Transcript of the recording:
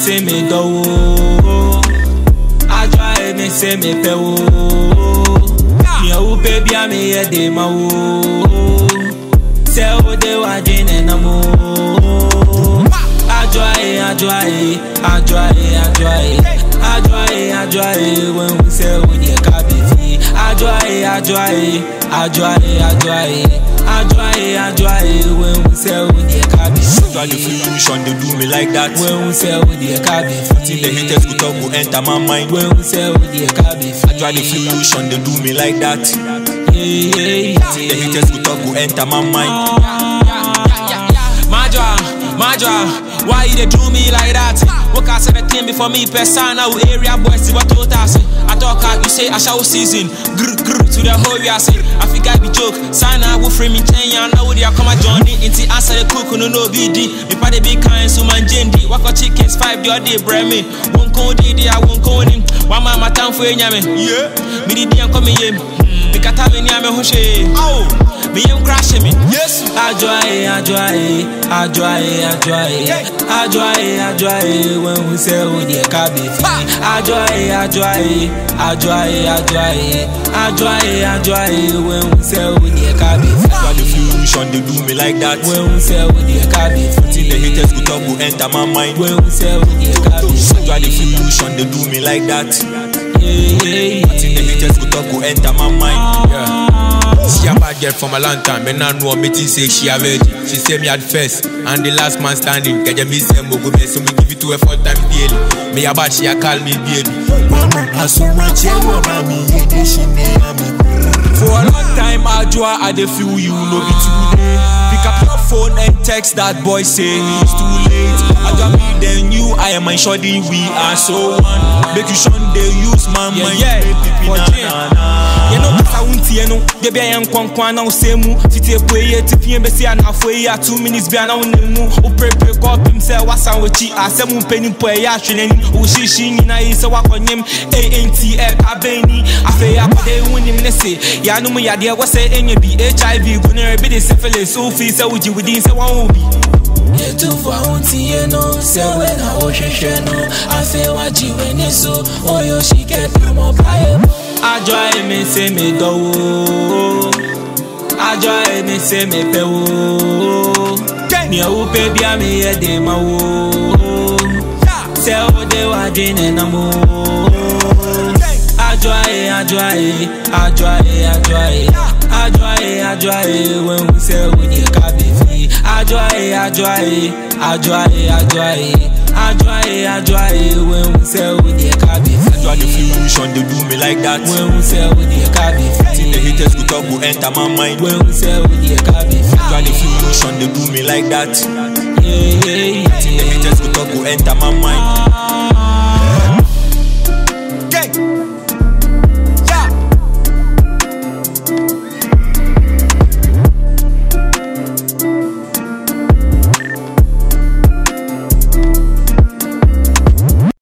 say me do Adwa e me say me pe wo Mi o pe bia me ye de ma wo Se o de wa jine na mo Adwa e adwa e adwa e adwa e Adwa e adwa e when we say we dey kabi Adwa e adwa e adwa e adwa e Adwa e adwa e when we say we dey kabi Try the fusion, they do me like that. When we say we dey kabi Till the haters go talk, go enter my mind. When we say we dey kabi Try the fusion, they do me like that. yeah, yeah, Till the haters go talk, go enter my mind. Majwa, Majwa, why you dey do me like that? Work out the thing before me person now area boys see what you say. I talk out, you say I shall season. Grr grr to the whole year say. I think I be joke. Sign out with frame in ten years now they come a journey. Inti answer the cook no no BD. Me pa the big kind so man jendi. Waka chickens five the other day brand me. Won't call the I won't call him. One man my time for nyame. Yeah. Me the day come here. Me kata me ni ame hoshe. Oh. Me am crashing me. Yes. Adwaye, adwaye, adwaye, adwaye, adwaye, adwaye. When we say we dey kabi fi. Adwaye, adwaye, adwaye, adwaye, adwaye, adwaye. When we say we dey kabi Try the fi. fusion, they do me like that. When we say we dey kabi Till the fi. haters go talk, go enter my mind. When we say we dey kabi Try the fi. fusion, they do me like that. Yeah, yeah, Till the yeah. haters go talk, go enter my mind. Yeah. She a bad girl from a long time, but now know me think say she a virgin. She say me at first, and the last man standing. Get me say mo go me, so me give it to her four times daily. Me a bad, she a call me baby. Mama, asuma chewa mami yede shine ami. For a long time, Adwa, I dey feel you, no be today. Pick up your phone and text that boy, say it's too late. Adwa, me then you, I am shoddy, we are so one. Make you shun they use my mind. Yeah, yeah. You know, kasa wunti you know, de bia yan kwan kwan na usemu. Fiti epo ye tipi en besi ana fo ye two minutes bia na unemu. O pre pre ko pim se wasan wechi asemu mpeni po ye ahweleni. O shishi nyina yi se wakonyem ANTL abeni. Afe ya pade wunim ne se. Ya no mu yade wo se enye bi HIV gonorrhea bi de syphilis. So fi se wuji within se wan obi. yɛtumfo ahontiɛ no sɛ wɛ na wohwehwɛ no afei wagye w'ani so ɔyɛ ohyikɛdamɔbaeɛ adwae me se me dɔ wo adwae me se me pɛ wo nea wopɛ bia meyɛ de ma wo sɛ wode w'adwene nam o adwae adwae adwae adwae adwae adwae when we say we dey kabi fi adwae adwae adwae adwae adwae adwae when we say we dey kabi Try the fi fusion, they do me like that. when we say we dey kabi Till the fi haters go talk, go enter my mind. when we say we dey kabi Try the fi fusion, they do me like that. yeah yeah Till the yeah haters go talk, go enter my mind.